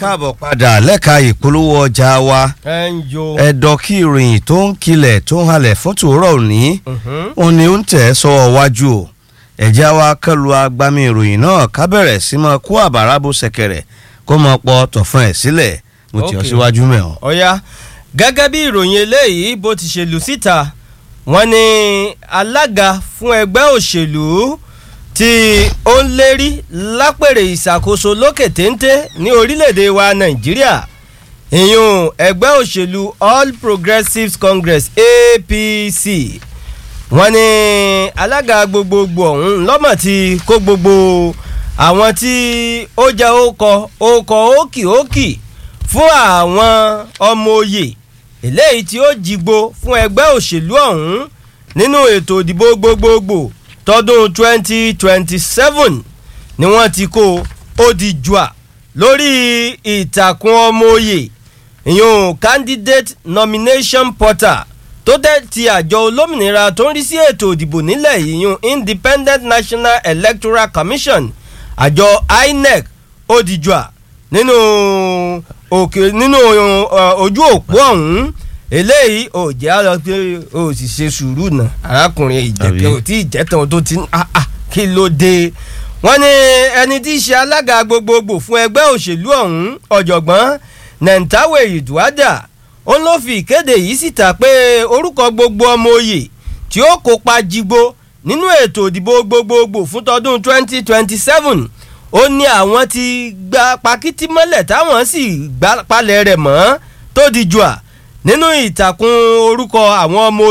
káàbọ̀ padà lẹ́ka ìpolówó ọjà wa ẹ ń jo. ẹ̀dọ̀ kí ìròyìn tó ń kilẹ̀ tó ń halẹ̀ fún tòórọ̀ òní òun ni ó ń tẹ̀ sọ́wọ́ wájú o ẹ̀já wa kẹlu agbami ìròyìn náà ká bẹ̀rẹ̀ sí máa kó àbàrà bó ṣẹ̀kẹ̀rẹ̀ kó máa pọ̀ tọ̀fún ẹ̀ sílẹ̀ mo tì ọ́ Okay. síwájú mẹ́ọ̀. ọ̀ya gẹ́gẹ́ bí ìròyìn eléyìí bó ti ṣe lù síta wọ́n ní alága fún ẹgbẹ́ òṣèlú tí ó ń lérí lápèrè ìṣàkóso lókè téńté ní orílẹ̀-èdè wa nàìjíríà ìyún ẹgbẹ́ òṣèlú all progressives congress apc wọ́n ní alága gbogbogbò ọ̀hún lọ́mọ̀ tí kó gbogbo àwọn tí ó jẹ́ ókọ ókọ ókìókì fún àwọn ọmọ òye eléyìí tí ó jìgbó fún ẹgbẹ́ òṣèlú ọ̀hún nínú ètò ìdìbò gbogbogbò tọdún 2027 ni wọ́n ti kó ó di jùà lórí ìtàkùn ọmọ òye ìyún candidate nomination portal tó tẹ́ ti àjọ olómìnira tó ń rí sí ètò ìdìbò nílẹ̀ ìyún independent national electoral commission àjọ inec ó di jùà nínú òkè nínú uh, ojú òpó ọ̀hún eléyìí ò jẹ́ àlọ́ pé o sì ṣe sùúrù náà arákùnrin ìjẹ̀kẹ́ ò tí ì jẹ́tàn tó ti ń ah ah kí ló dé wọ́n ní ẹni tí í ṣe alága gbogbogbò fún ẹgbẹ́ òṣèlú ọ̀hún ọ̀jọ̀gbọ́n nentawe iduada ó ló fi ìkéde yìí síta pé orúkọ gbogbo ọmọ oyè tí ó kópa jígbó nínú ètò ìdìbò gbogbogbò fún tọdún 2027 ó ní àwọn ti gba pakítí mọ́lẹ̀ táwọn sì gbá palẹ̀ rẹ̀ mọ́ tó di jùà nínú ìtàkùn orúkọ àwọn ọmọ